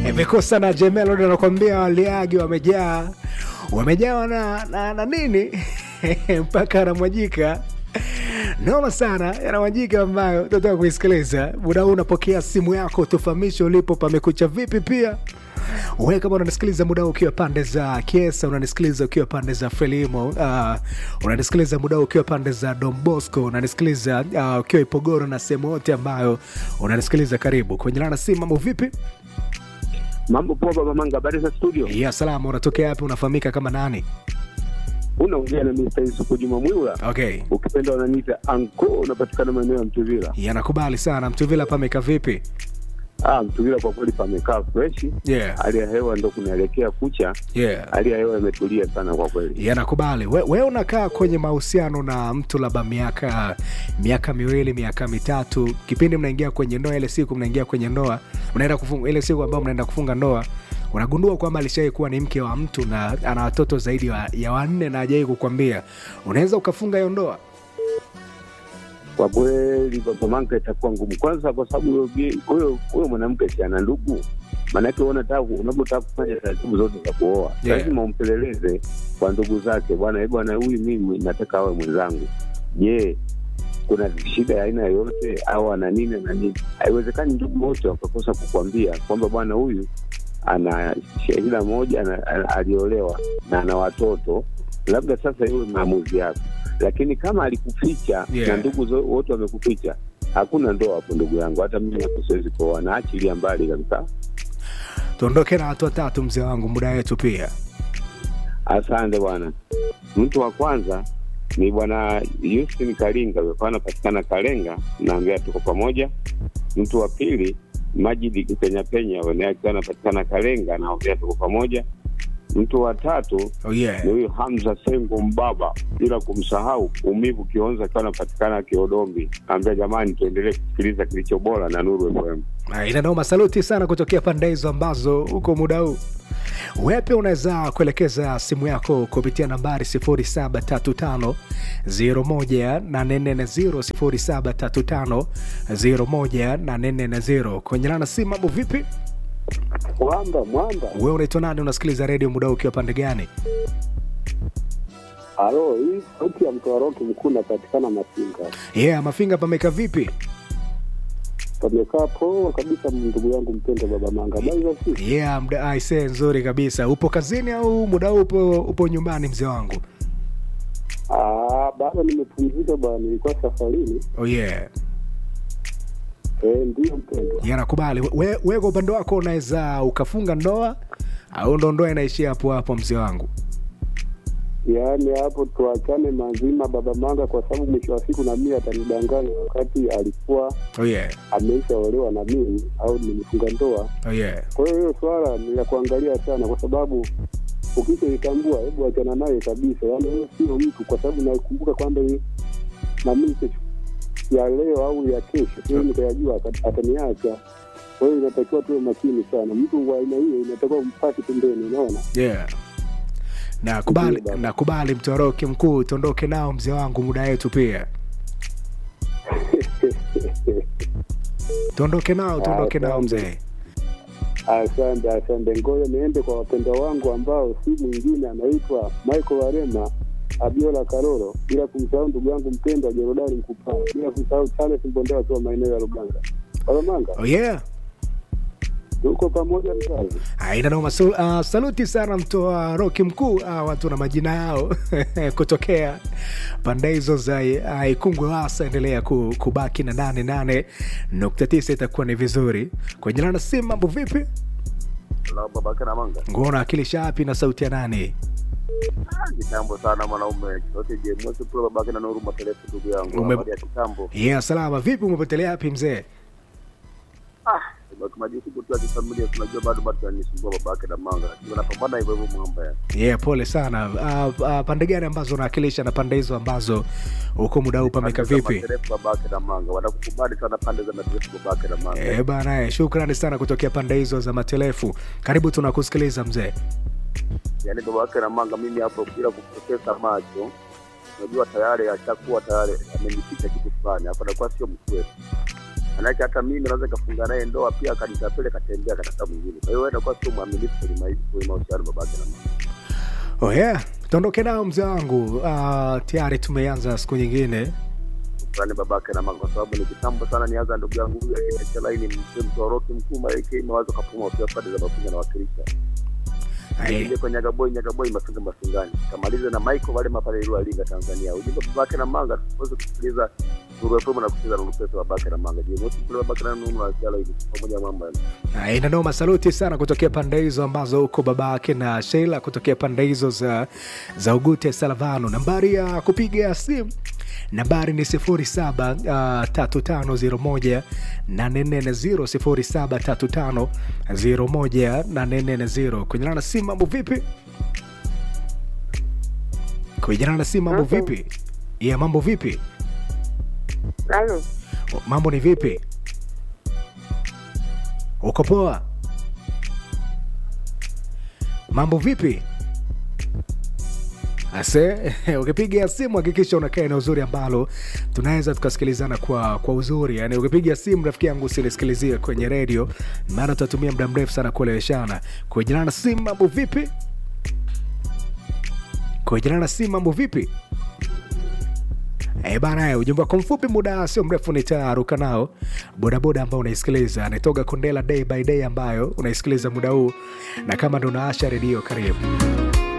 imekosa na Jemelo ndo anakwambia waliagi wamejaa wamejawa na, na, na nini mpaka anamwajika noma sana yanamwajika ambayo tunataka kuisikiliza muda huu unapokea simu yako tufahamishe ulipo pamekucha vipi pia we kama unanisikiliza muda huu ukiwa pande za kiesa unanisikiliza ukiwa pande za frelimo uh, unanisikiliza muda huu ukiwa pande za dombosco unanisikiliza uh, ukiwa ipogoro na sehemu yote ambayo unanisikiliza karibu kwenye lana simu mambo vipi Mambo poa baba Manga, habari za studio? ya salama unatokea wapi unafahamika kama nani Unaongea na Mr. Yusufu Juma Mwila, okay ukipenda unaniita anko, unapatikana maeneo ya Mtuvila. yanakubali sana mtuvila pameka vipi Ah, Mtuvila kwa kweli pamekaa fresh, yeah. hali ya hewa ndo kunaelekea kucha, yeah. hali ya hewa imetulia sana kwa kweli. yanakubali we, we unakaa kwenye mahusiano na mtu labda miaka miaka miwili miaka mitatu kipindi mnaingia kwenye ndoa ile siku mnaingia kwenye ndoa mnaenda kufunga ile siku ambayo mnaenda kufunga ndoa unagundua kwamba alishawai kuwa ni mke wa mtu na ana watoto zaidi ya, ya wanne na ajawai kukwambia unaweza ukafunga hiyo ndoa Kwa kweli baba Manga, itakuwa ngumu, kwanza kwa sababu huyo bi- huyo huyo mwanamke si ana ndugu, maanake wewe unataka unapotaka kufanya taratibu zote za kuoa Yeah. lazima umpeleleze kwa ndugu zake, bwana, eh, bwana, huyu mimi nataka awe mwenzangu. Je, kuna shida ya aina yoyote au ana nini na nini? Haiwezekani ndugu wote wakakosa kukwambia kwamba bwana, huyu ana shahida moja ana- ana- aliolewa na ana watoto, labda sasa iwe maamuzi yako, lakini kama alikuficha Yeah. na ndugu zo- wote wamekuficha, hakuna ndoa hapo, ndugu yangu. Hata mimi hapo siwezi kuoa, naachilia mbali kabisa. tuondoke na watu watatu mzee wangu muda wetu pia Asante bwana. Mtu wa kwanza ni bwana Justin Kalinga, alikuwa anapatikana Kalenga, naambia tuko pamoja. Mtu wa pili Majidi Kipenya Penya, naye akiwa anapatikana Kalenga, naambia tuko pamoja. Mtu wa tatu oh yeah. ni huyu Hamza Sengo Mbaba, bila kumsahau Umivu Kionza akiwa anapatikana Kiodombi, naambia jamani, tuendelee kusikiliza kilicho bora na Nuru FM. Ah, inanoma saluti sana kutokea pande hizo ambazo huko muda huu wepe unaweza kuelekeza simu yako kupitia nambari 0735 0735 kwenye lana simu mambo vipi Mwamba, mwamba. wewe unaitwa nani unasikiliza redio muda huu ukiwa pande gani Halo, hii sauti ya mtoa roki mkuu napatikana Masinga. yeah mafinga pameka vipi Pamekaa poa kabisa, ndugu yangu mpendwa baba Manga. Habari za siku? yeah mda aise nzuri kabisa upo kazini au muda huu upo, upo nyumbani mzee wangu Ah, bado nimepumzika bwana, nilikuwa safarini. oh yeah Eh, ndio mpendwa. Yeah, nakubali we, we kwa upande wako unaweza ukafunga ndoa au ndo ndoa inaishia hapo hapo mzee wangu Yaani hapo tuachane mazima baba Manga, kwa sababu mwisho wa siku na mimi atanidanganya wakati alikuwa oh yeah. ameishaolewa na mimi au nimefunga ndoa. Oh yeah. Kwa hiyo hiyo swala ni la kuangalia sana, kwa sababu ukishaitambua, hebu achana naye kabisa. Yaani huyo sio mtu, kwa sababu nakumbuka kwamba hii- na mimi kesho ya leo au ya kesho hiyo nikayajua ata- ataniacha. Kwa hiyo inatakiwa tuwe makini sana. Mtu wa aina hiyo inatakiwa umpate pembeni, unaona. Yeah. nakubali Ndio, baba. nakubali mtoroki mkuu tuondoke nao mzee wangu muda wetu pia tuondoke nao tuondoke nao Asante. mzee Asante, asante. Ngoja niende kwa wapendwa wangu ambao si mwingine anaitwa Michael Warema, Abiola Karoro, bila kumsahau ndugu yangu mpendwa Jorodani Mkupaa, bila kumsahau Charles Mbondea akiwa maeneo ya Luganga. Walamanga, oh yeah tuko pamoja mzazi. aina noma Sul- uh, saluti sana mtoa roki mkuu uh, watu na majina yao kutokea pande hizo za uh, ikungwe wasa endelea ku, kubaki na nane nane nukta tisa itakuwa ni vizuri kwenye lana simu mambo vipi babake na manga nguona akilisha wapi na sauti ya nane kitambo sana mwanaume yote jemosi kule babake na nuru matelefu ndugu yangu Ume- habari ya kitambo yeah, salama vipi umepotelea wapi mzee ah baki majukumu tu ya kifamilia tunajua bado bado tunanisumbua babake na manga lakini napambana hivyo hivyo mwamba ya yeah, pole sana uh, uh, pande gani ambazo unawakilisha na pande hizo ambazo huko muda huu pameka Pande za vipi matelefu babake na manga wanakukubali sana pande za matelefu babake na manga Eh, bana eh, shukrani sana kutokea pande hizo za matelefu karibu tunakusikiliza mzee yaani babake na manga mimi hapo bila kupoteza macho unajua tayari ashakuwa tayari amenificha kitu fulani hapo anakuwa sio mkweli manake hata mimi naweza kafunga naye ndoa pia akanitapele katembea kataka mwingine kwa hiyo wewe unakuwa sio mwaminifu kwenye maisha kwenye mahusiano babake na mama Oh yeah. Tuondoke nao mzee wangu. Uh, tayari tumeanza siku nyingine. fulani babake na mama kwa sababu ni kitambo sana nianza ndugu yangu huyu akiacha laini mzee mtoroki mkuu maeke mawazo kapuma pia pande za mafunga na wakilisha Aye. Nije kwa Nyagaboi Nyagaboi mafunga mafungani kamalize na Michael wale mapale ile alinga Tanzania ujumbe babake na manga tuweze kusikiliza Nuru FM na kusikiliza Nuru Pesa babake na manga je wote kule babake na Nuru na Shala hivi pamoja na mambo Na ina noma saluti sana kutokea pande hizo ambazo huko babake na Sheila kutokea pande hizo za, za Ugute Salavano. Nambari ya kupiga simu nambari ni 07 uh, 3501 840 07 3501 kunyana na simu mambo vipi? Kunyana na simu mambo Okay. vipi? Yeah, mambo vipi? Halo, Mambo ni vipi? Uko poa? Mambo vipi? Ase, ukipiga simu hakikisha unakaa eneo uzuri ambalo tunaweza tukasikilizana kwa kwa uzuri. Yani ukipiga simu rafiki yangu usinisikilizie kwenye redio, maana tutatumia muda mrefu sana kueleweshana. Kujana na simu mambo vipi? Kujana na simu mambo vipi? Eh bana, ujumbe wako mfupi, muda sio mrefu nitaruka nao. Bodaboda ambao unaisikiliza nitoga Kondela day by day ambayo unaisikiliza muda huu, na kama ndo naasha redio, karibu